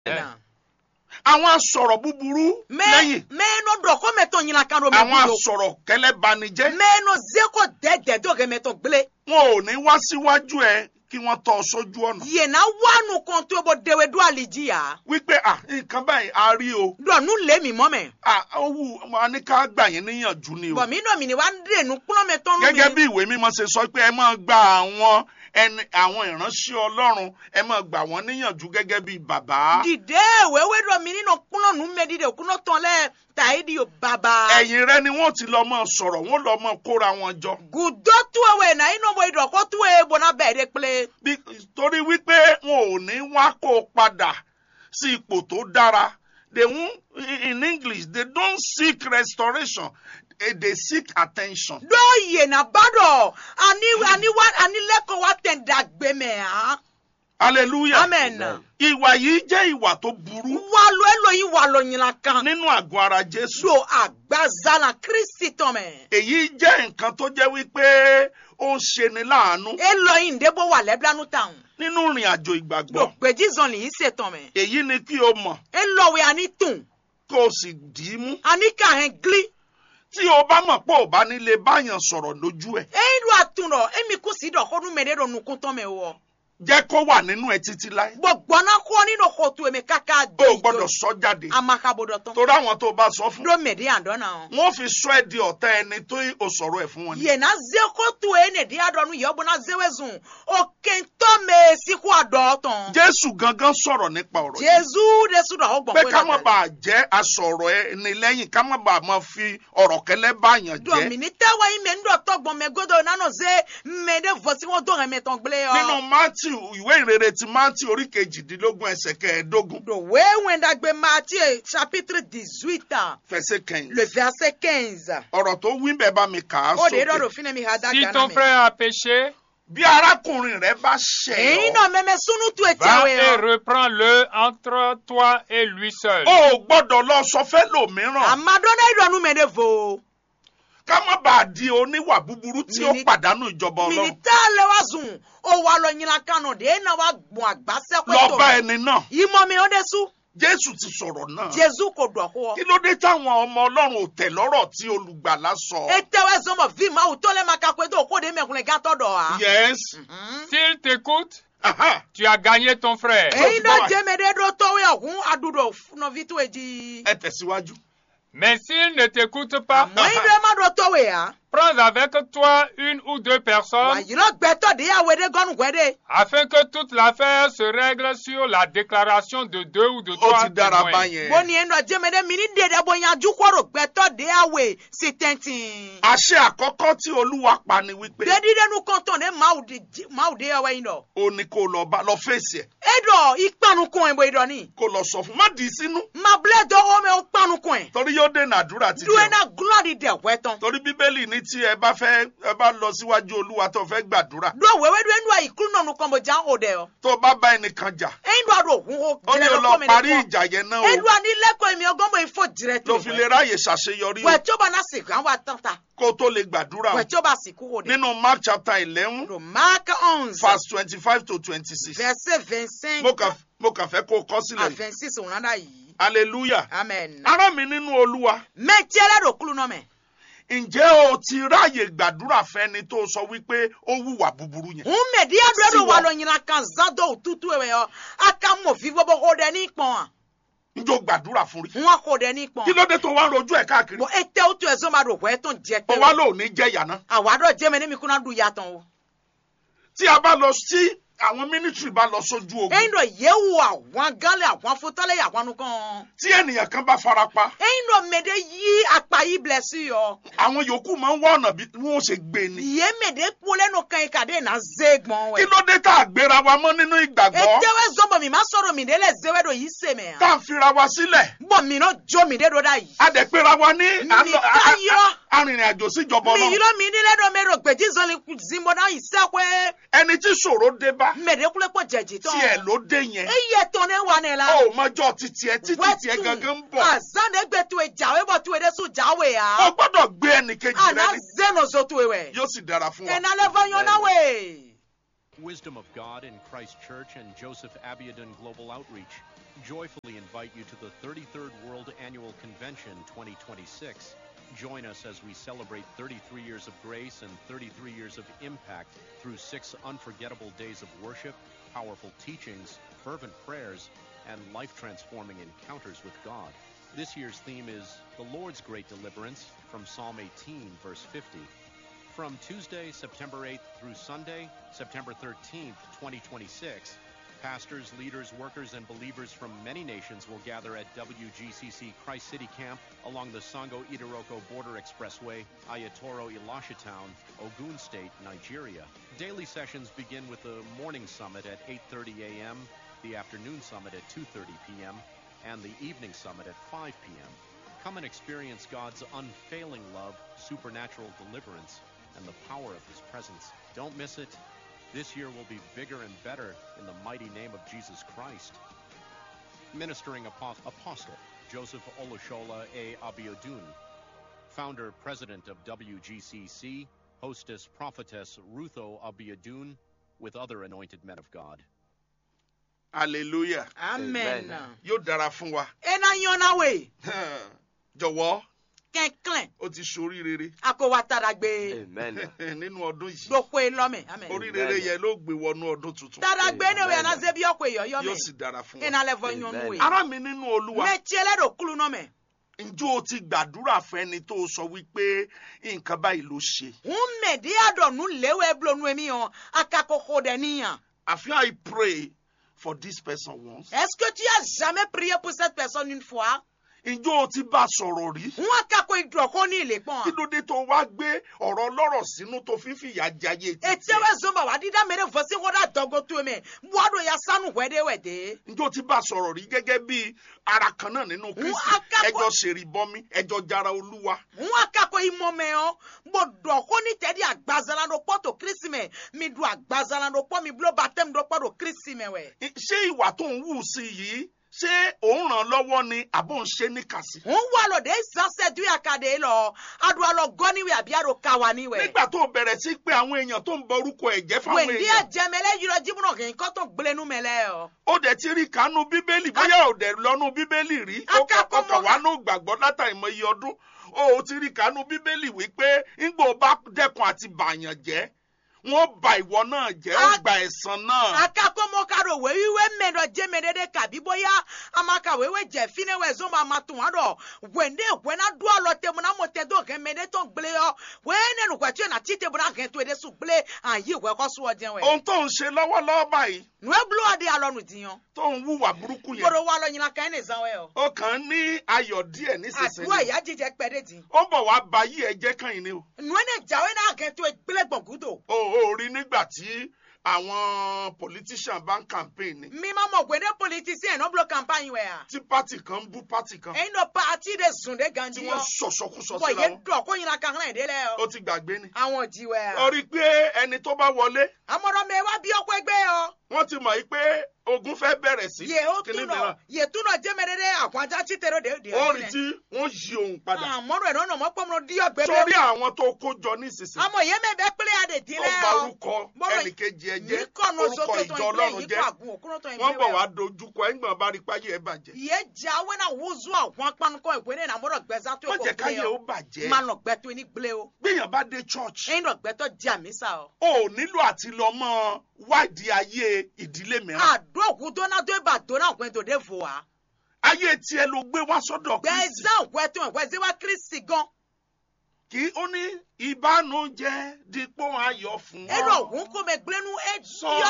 na àwọn asọ̀rọ̀ búburú me lẹ́yìn me no do ko me to nyina kan do me àwọn budo asọ̀rọ̀ kẹlẹ́banijẹ́ me no ze ko dede do ke me to gble wọn ò ní wá síwájú ẹ kí wọ́n tọ́ ọ sójú ọ̀nà ye na wanu kon to bo dewe do aliji ya wípé à nǹkan báyìí a rí o do nu le mi mo me à ó wù wọn ní ká gbà yín níyànjú ni o bo mi no mi ni wa de nu kuno me to nu mi gẹ́gẹ́ bí ìwé mímọ́ ṣe sọ pé ẹ máa gba àwọn ẹni àwọn ìránṣẹ́ ọlọ́run ẹ máa gbà wọ́n níyànjú gẹ́gẹ́ bí bàbá dìde wewe do mi nínú kúnà nù mẹ dìde kúnà tán lẹ tàìdì yóò bàbá. ẹ̀yìn rẹ ni wọ́n ti lọ máa sọ̀rọ̀ wọ́n lọ máa kóra wọn jọ gùdọ́ tú ewé náà inú ọmọ ìdọ̀kọ́ tú ewé bọ́nà bẹ́ẹ̀ dé pélé. Bí- torí wípé wọn ò ní wá kó o padà sí ipò tó dára they won in english they don't seek restoration eh, they seek attention. dóòyè náà bàdọ̀ àní àní wá àní lẹ́kọ̀ọ́ wa tẹ̀ dàgbé mẹ́ à. hallelujah. amen. ìwà yìí jẹ́ ìwà tó burú wà lọ ẹlòyìn wà lọ yìnyín kan. nínú àgọ́ ara jésù. do àgbàzánà kristi tán mẹ́. èyí jẹ́ nǹkan tó jẹ́ wípé ó ń ṣeni láàánú ẹlòyìn débò wà lẹ́bílánú táwọn. nínú ìrìn àjò do ìgbàgbọ́. gbèjì zọlì yìí ṣètàn mẹ́. èyí ni kí o mọ̀ ẹlòwé àní tùn kó o sì dì í mú. àní kàhẹ́n gílí. tí o bá mọ̀ pé ò bá nílé báyàn sọ̀rọ̀ lójú ẹ̀ eyi do atun dɔ emi kò sí dɔ kɔnu mɛ de do nukun tɔn mɛ wɔ jẹ́ kó wà nínú ẹ títí láé. gbɔgbɔna kɔ ni do kɔ tu emi kaka o do ò gbọ́dọ̀ sọ jáde. amakabo dɔ tɔn torí àwọn tó o bá sọ fún. do mɛ de yan dɔ na o wọ́n fi sọ ẹ́ di ọ̀tá ẹni tó o sọ̀rọ̀ ẹ̀ fún wọn. ni. yena ze ko tu e ne de adɔ nu yɛ bɔna zewe zun o kentɔ mɛ siku adɔ tɔn jésù gangan sọ̀rọ̀ nípa ọ̀rọ̀ yìí. jesu de su dɔ o gbɔn pé ko ká má bàa jẹ́ asọ̀rọ̀ ẹni lẹ́yìn ká má bàa máa fi ọ̀rọ̀ kẹlẹ́ báyàn do jẹ́. mini tɛ wa yi mɛ n dɔ tɔgbɔn mɛ godo nanu ze mɛ de vosi wo do hɛmɛ tɔn gble nínú yɔ matthew ìwé ìrere ti matthew orí kejìdínlógún ẹsẹ̀ kẹẹ̀ẹ́dógún do wewe ndagbe Matthieu chapitre dix-huit fẹsẹ̀ kẹyìn. le verset quinze. ọ̀rọ̀ tó wí bẹ́ẹ̀ bá mi kà á o de dɔ sókè. do fi ne mi ha da Si gana ton mi. frère a péché, bí arákùnrin rẹ bá ṣẹ̀ èyí ọ́ náà mẹ́mẹ́ sunu tu etí va àwọn et èèyàn. reprends-le entre toi et lui seul. o ò gbọ́dọ̀ lọ sọ fẹ́ lòmíràn àmàdọ́nà ìdọ̀nù mẹ́lẹ̀ fò. ká má bàa di oníwà búburú tí ó Mini- pàdánù ìjọba ọlọ́run mìnítà lẹ wa zùn o wa lọ nyina kanu de ena wa gbọ̀n àgbàsẹ́ lọ kótó. bá ẹni náà ìmọ̀ mi ò dé su. jésù ti sọ̀rọ̀ náà jésù kò dọ̀ kó. kí ló dé táwọn ọmọ ọlọ́run ò tẹ̀ lọ́rọ̀ tí olùgbàlà sọ. etewe zọmọ vi ma wò tó lẹ́ ma kakó ètò òkòdè mẹ́kùnrin gàtọ̀ dọ̀ wa. yes S'il t'écoute, aha tu as gagné ton frère. èyí bá náà wa. jẹ́mẹ̀dẹ́ dó tọ́wé ọ̀hún adúdọ̀ nọ̀vi tó èjì. ẹ tẹ̀síwájú. Mais s'il ne t'écoute pas, àmọ́ èyí náà má dọ̀ tọ́wé ya. prends avec toi une ou deux wà personnes yìí náà gbẹ́tọ̀ de yà wẹ́dẹ́ gọ́nù gbẹ́dẹ́. afin que toute l'affaire se règle sur la déclaration de deux ou de ó trois ti dára témoins. báyẹn. bó ni ẹnu ọjẹ́mẹdẹ́ mi ní dèdè bó yanjú kọ́rọ̀ gbẹ́tọ̀ de àwẹ̀ sí tẹ́ntìn. àṣẹ àkọ́kọ́ tí olúwa pa ni wípé dédídẹ́nu kọ́ntàn ní máwùdé ẹwẹ́ yìí lọ. ó ní kó lọ bá lọ fèsì ẹ̀ ẹ̀dọ̀ ìpanukun ẹ̀ bó ìdọ̀ ni. kó lọ sọ fún má dì í sínú mabilẹ̀ dọ́wọ́ mẹ́ ó panukun ẹ̀. torí yóò dènà àdúrà ti dúró jẹun. náà gúlọ́ọ̀dì dẹ̀ wẹ́ tán. torí bíbélì ní tí ẹ bá fẹ́ ẹ bá lọ síwájú olúwa tó fẹ́ gbàdúrà dúró wẹ́wẹ́ dúró ẹnu àyíkú nọ̀nù kan bó já ó dẹ̀ ọ. tó bá bá ẹnìkan jà ẹ̀yin dọ̀ àdó òhun ó ó ní o lọ parí ìjà yẹn náà ẹ̀dùn o ànílẹ́kọ̀ọ́ èmi ọgọ́mọ ìfọ̀ jìrẹ́ tó. ló fi lè ráàyè ṣàṣeyọrí o wẹ̀ tí ó bá náà sìnkú àwọn àtàntà. kó o tó lè gbàdúrà o wẹ̀ tí ó bá sìnkú ó dẹ̀. nínú mark chapter eleven Dans Marc 11, verse twenty-five to twenty-six verset 25 mo kàn mo kàn fẹ́ kó o kọ́ à sílẹ̀ 26, on en a yìí. hallelujah Amen. ará mi nínú olúwa Mais tí ẹlẹ́dọ̀ kúlù náà mẹ́. ǹjẹ́ o ti ráàyè gbàdúrà fẹ́ni tó sọ wípé ó wùwà búburú yẹn Ń mẹ̀ díẹ̀ dúró Sí dò wà wa. lọ yìnyín kan zádọ̀ òtútù ẹ̀wẹ̀ ọ. A ka mọ̀ fi bọ́bọ́ kó dẹ ní pọ̀n à. njó gbàdúrà fún rí Wọ́n kó dẹ ní pọ̀n. kí ló dé tó wá ń rojú ẹ̀ káàkiri Bọ̀ ẹ tẹ́ o tó ẹ̀ zọ́mà dò wẹ́ tó ń jẹ ó pé. wá lóò ní jẹ́yà náà Àwádọ̀ jẹ́ mi ní mi kúnná dùn yàtọ̀ o. tí a bá lọ sí àwọn mínísírì bá lọ sójú ogun Ẹyin dọ̀ yẹ wo àwọn gálẹ̀ àwọn afótálẹ̀ àwọn nukàn. tí ènìyàn kan bá farapa Ẹyin dọ̀ mẹ̀dẹ̀ yí apá yìí bilẹ̀ sí yọ. àwọn yòókù máa ń wá ọ̀nà bí wọ́n ṣe gbé ni Yé mẹ̀dẹ̀ kpolẹ́ nù kan yìí kàdé nà zé gbọ̀n kí wẹ̀. ló dé tá a gbéra wa mọ́ nínú ìgbàgbọ́ Etewe zɔbɔ mi ma sɔrɔ mi de lɛ zɛwɛ do yi se mɛ tá a fira wa sílẹ̀ bɔn mi n'o jo mi de do da yi. a dẹ̀ péra wa ní à ń lọ- a- a- yọ. a- arìnrìn-àjò síjọba mi ọlọ́run yirɔ mi ni lɛ do mi do gbɛji zɔli zimbo na yi sɛ koe ẹni tí ṣòro dé bá mɛ de kule kpɔ jɛji tɔn. tiẹ̀ ló dé yẹn eye tɔn ne wa ne la. ó mọjọ́ títí ẹ títí tiẹ̀ gangan ń bọ̀ azan de gbɛ tuwe jawe bɔ tuwe de su jawe ó ya. gbọ́dọ̀ gbé ẹnìkejì rẹ ana ni zeno zo tuwe wɛ. yóò sì dára fún wa. ɛna lɛ fɔ yɔn na we. Wisdom of God in Christ Church and Joseph Abiodun Global Outreach. joyfully invite you to the 33rd World Annual Convention 2026. Join us as we celebrate 33 years of grace and 33 years of impact through six unforgettable days of worship, powerful teachings, fervent prayers, and life transforming encounters with God. This year's theme is The Lord's Great Deliverance from Psalm 18, verse 50. From Tuesday, September 8th through Sunday, September 13th, 2026, pastors, leaders, workers, and believers from many nations will gather at WGCC Christ City Camp along the Sango Idiroko Border Expressway, Ayatoro Elisha Town, Ogun State, Nigeria. Daily sessions begin with the morning summit at 8:30 a.m., the afternoon summit at 2:30 p.m., and the evening summit at 5 p.m. Come and experience God's unfailing love, supernatural deliverance, and the power of His presence. Don't miss it. This year will be bigger and better in the mighty name of Jesus Christ. Ministering Apo- Apostle Joseph Olushola A. Abiodun, Founder President of WGCC, Hostess Prophetess Rutho Abiodun, with other anointed men of God. hallelujah amen Amen. yóò dára fún wa ena yɔna we jọ̀wọ́ kɛnkɛn ó ti ṣorí rere ako wa tara gbe Amen. nínú ọdún yìí gbogbo lɔmɛ amen orí rere yẹn ló gbé wọnú ọdún tuntun tara gbe ne we Amen. ana zebi ɔkò yɔyɔ yóò sì mɛ dára fún wa ena lɛ fɔ Amen. nyɔnu we ará mi nínú olúwa mɛ tiɛlɛ do kulu nɔmɛ ǹjẹ́ o ti gbàdúrà fẹ́ni tó sọ wípé nǹkan báyìí ló ṣe ŋun mɛ di adɔnu lewe blo nu emi yɔ akakoko dɛ niyan àfi I pray for this person once est ce que tu as jamais prié pour cette personne une fois ǹjẹ́ o ti bá a sọ̀rọ̀ rí ŋun akako idrɔko ni ile kí kpɔn ló dé tó wá gbé ọ̀rọ̀ ọlọ́rọ̀ sínú tó fi ń fìyà jayé títí etiewe zomba wa dida mere vosi ko da dɔgo to me buado ya sanu wɛde wɛde ǹjẹ́ o ti bá a sọ̀rọ̀ rí gẹ́gẹ́ bí ara kan náà nínú Kristi akẹ́kọ̀ọ́- ẹjọ́ ṣèrìbọmi ẹjọ́ jara olúwa ŋun akako imɔmɛ yɔ bo dɔko ni tɛdi agbazala do kpɔ to kristi mɛ mi du agbazala do kpɔ mi blo batem do kpɔ do kristi mɛ wɛ I- ṣé ìwà tó ń wù sí yìí ṣé òun ràn lọ́wọ́ ni àbò ń ṣe níkàsí ŋun wa lɔ de sanse du ya ka de lɔ adu alɔ gɔni wɛ abi ado kawa ni wɛ nígbà tó bẹ̀rẹ̀ sí pé àwọn èèyàn tó ń bọ orúkọ ẹ̀jẹ̀ fáwọn wɛndi èèyàn ajɛmɛlɛ yirɔ jibunɔ kì í kɔtɔ gblenu mɛ lɛ yɔ. ó dẹ̀ ti rí kánú bíbélì bóyá ò dẹ̀ lọ́nu bíbélì rí ó kà- Akápọ̀ ọkàn mọ́- wà ní gbàgbọ́ látàrí mọ iye ọdún ó ò ti rí kánú bíbélì wípé ńgbà ó bá dẹ́kun àti bàyàn jẹ́ wọ́n ba ìwọ náà jẹ́ ó A- gba ẹ̀san náà akakomo karo wewiwe mɛdɔ jemedede kabi boya amaka wewe jɛ fine wɛ zomba amatun adɔ wende wɛna do alɔ temu na mo tɛ do hɛn mɛde tó gble yɔ wɛne nukwɛtɔ na ti tebu na hɛn to de su gble ayi wɛ kɔ sɔ jɛn wɛ ohun tó ń ṣe lọ́wọ́lọ́wọ́ báyìí nue blu adi alɔ nu diyan tó ń wúwà burúkú yẹn koro wa lɔ nyina kan ne zan wɛ yɔ ó kàn ń ní ayọ̀ díẹ̀ aduwa nísinsìnyí ya jijɛ kpɛ de di ó bọ̀ wá ba yí ẹ̀jẹ̀ kan yìí ni o nue ne jawe na hɛn to gble gbɔngudo ó ó rí nígbà tí àwọn politician bá ń campaign ni mi ma mɔ wende politisiyɛn n'o blo campagne wɛ ya tí pátì kan ń bú pátì kan eyin dɔ paati de sun de tí ganji wọ́n yɔ ṣọ̀ṣọ̀kúṣọ bɔn síra ye wọn dɔ ko nyina kan hɛn de lɛ ó yɔ ti gbàgbé ni. àwọn ji wɛ ya. ó rí i pé ẹni tó bá wọlé àmọ̀ràn mi wá bí ọkọ̀ ẹgbẹ́ ọ. wọ́n ti mọ̀ yìí pé ogun fẹ́ bẹ̀rẹ̀ sí yè ó kíní túnọ̀ mìíràn yè túnọ̀ jẹ́mẹ̀rẹ́dẹ́ àwọn ajá tí tẹ̀rọ dé dé. ó rí tí wọ́n yí òun padà àmọ́ràn ẹ̀ lọ́nà mọ́pọ́nmọ́ dí ọgbẹ́ sórí bẹ́ẹ̀. àwọn tó kó jọ nísinsìnyí àmọ̀ yẹn mẹ́ bẹ́ pílẹ̀ àdè tí tó lẹ́ gba ọ. orúkọ Bọ́rọ̀ ẹnìkejì ẹ jẹ́ yìí kọ̀nà orúkọ sókè tó ìjọ ń gbé ọlọ́run yìí jẹ́ kọ̀ àgùn òkúrò tó ń gbé wọ́n bọ̀ wá wẹ̀. dojúkọ ẹ̀gbọ́n bá rí páyé ẹ̀ bàjẹ́ yé jà wẹ́ náà wúzú àwọn apánukọ̀ ìwé ní àmọ́rọ̀ gbẹ́sà tó wọ́n kò jẹ́ gbé káyé ó ọ. bàjẹ́ máa nà gbẹ́tọ́ ní gbélé o. gbéyàn bá dé church ẹ̀yin nà gbẹ́tọ́ jẹ́ àmísà ọ. o ò nílò àti lọ mọ́ wádìí ayé ìdílé mìíràn àdó òkú dóná tó ibà dóná òkú tó dé fò wá. ayé tiẹ̀ ló gbé wá sọ́dọ̀ Kristi gbẹ́sà òkú ẹ̀ tó ìwé wá kírísì gan. kí ó ní ìbánújẹ́ dípò ayọ̀ fún ẹ̀rọ ọ. ògùn kò mẹ́ gbénu ẹ̀ Sọ yọ